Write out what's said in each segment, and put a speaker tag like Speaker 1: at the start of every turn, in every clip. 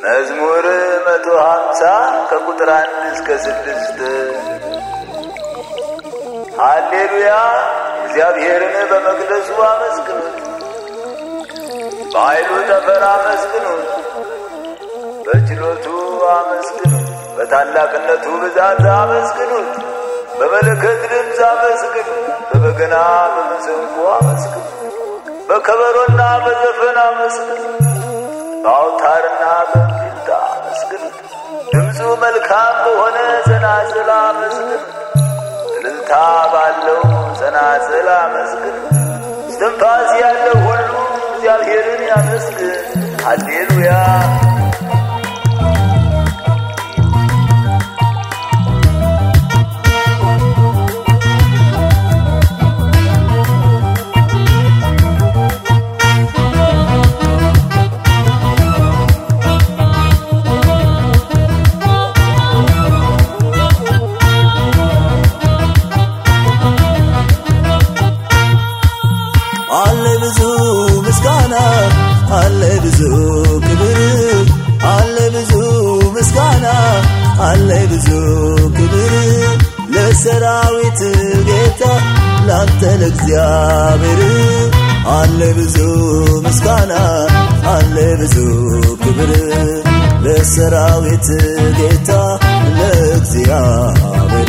Speaker 1: መዝሙር መቶ ሀምሳ ከቁጥር አንድ እስከ ስድስት ሃሌሉያ እግዚአብሔርን በመቅደሱ አመስግኑት፣ በኃይሉ ጠፈር አመስግኑት፣ በችሎቱ አመስግኑት፣ በታላቅነቱ ብዛት አመስግኑት፣ በመለከት ድምፅ አመስግኑት፣ በበገና በመሰንቆ አመስግኑት፣ በከበሮና በዘፈን አመስግኑት፣ በአውታርና በእምቢልታ አመስግኑት፣ ድምፁ መልካም በሆነ ጸናጽል አመስግኑት፣ እልልታ ባለው ጸናጽል አመስግኑት። እስትንፋስ ያለው ሁሉ እግዚአብሔርን ያመስግን። ሃሌሉያ
Speaker 2: አለ ብዙ ምስጋና አለ ብዙ ክብር አለ ብዙ ምስጋና አለ ብዙ ክብር ለሰራዊት ጌታ ላንተ ለእግዚአብሔር አለ ብዙ ምስጋና አለ ብዙ ክብር ለሰራዊት ጌታ ለእግዚአብሔር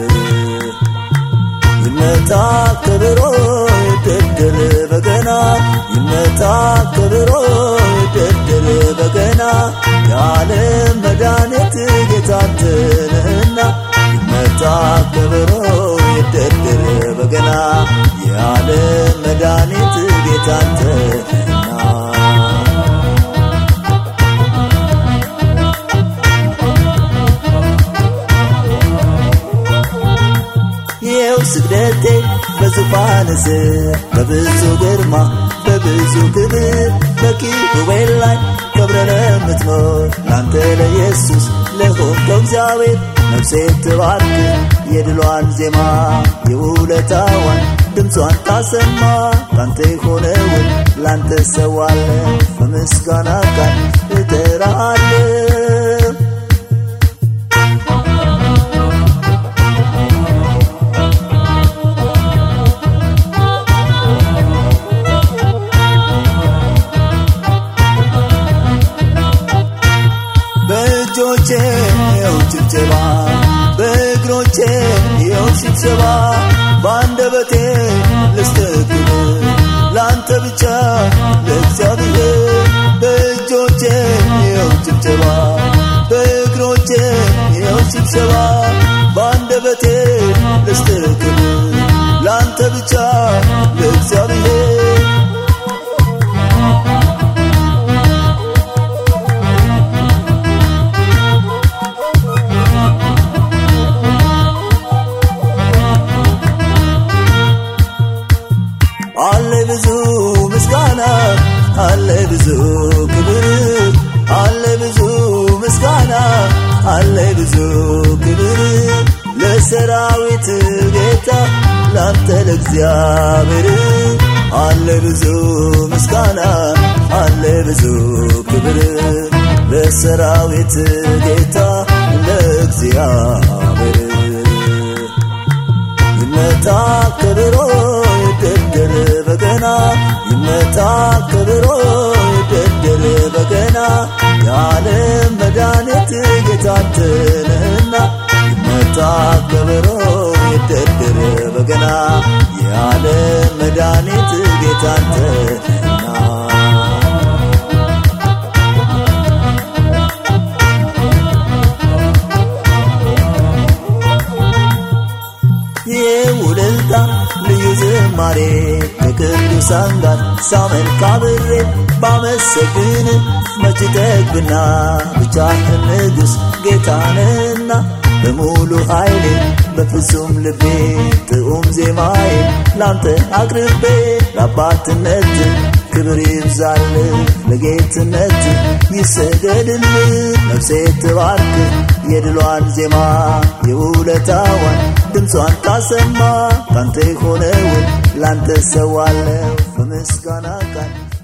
Speaker 2: ይመታ ከበሮ ይደርደር በገና ይመታ ከበሮ ይደርደር በገና የዓለም መድኃኒት ጌታንትንህና ይመታ ከበሮ ይደርደር በገና የዓለም መድኃኒት ጌታንትንና ይኸው ስግደቴ በዙፋን ስር በብዙ ግርማ በብዙ ክብር በኪሩቤል ላይ ከብረ ለምትኖር ላንተ ለኢየሱስ ለሆንከው እግዚአብሔር ነፍሴ ትባርክ የድሏን ዜማ የውለታዋን ድምጿን ታሰማ ላንተ የሆነውን ላንተ ሰዋለ በምስጋና ቃል እጠራሃለሁ በእጆቼ የው ጭብጨባ በእግሮቼ የው ሽብሸባ በአንደበቴ ልስተክብ ለአንተ ብቻ ለእግዚአብሔር በእጆቼ የው ጭብጨባ በእግሮቼ የው ሽብሸባ በአንደበቴ ልስተክብ ለአንተ ብቻ ለእግዚአብሔር አለ ብዙ ምስጋና አለ ብዙ ክብር አለ ብዙ ምስጋና አለ ብዙ ክብር ለሰራዊት ጌታ ላንተ ለእግዚአብሔር አለ ብዙ ምስጋና አለ ብዙ ክብር ለሰራዊት ጌታ ለእግዚአብሔር ይመታ ከበሮ ይደርደር በገና ይመታ ከበሮ ይደርደር በገና የዓለም መድኃኒት ጌታንትንህና ይመታ ከበሮ ይደርደር በገና የዓለም መድኃኒት ጌታንትንና የውልልታ ልዩ ዝማሬ ከቅዱሳን ጋር ሳመልክ አብሬ ባመሰግን መች ጠግብና ብቻህን ንጉሥ ጌታንና በሙሉ ኃይሌ በፍጹም ልቤ ጥዑም ዜማዬ ላንተ አቅርቤ ለአባትነት ክብር ይብዛልህ ለጌትነት ይሰገድልህ ነፍሴ ትባርክ የድሏን ዜማ የውለታዋን ድምጿን ታሰማ ካንተ የሆነውን ላንተ ሰዋለሁ በምስጋና ቃል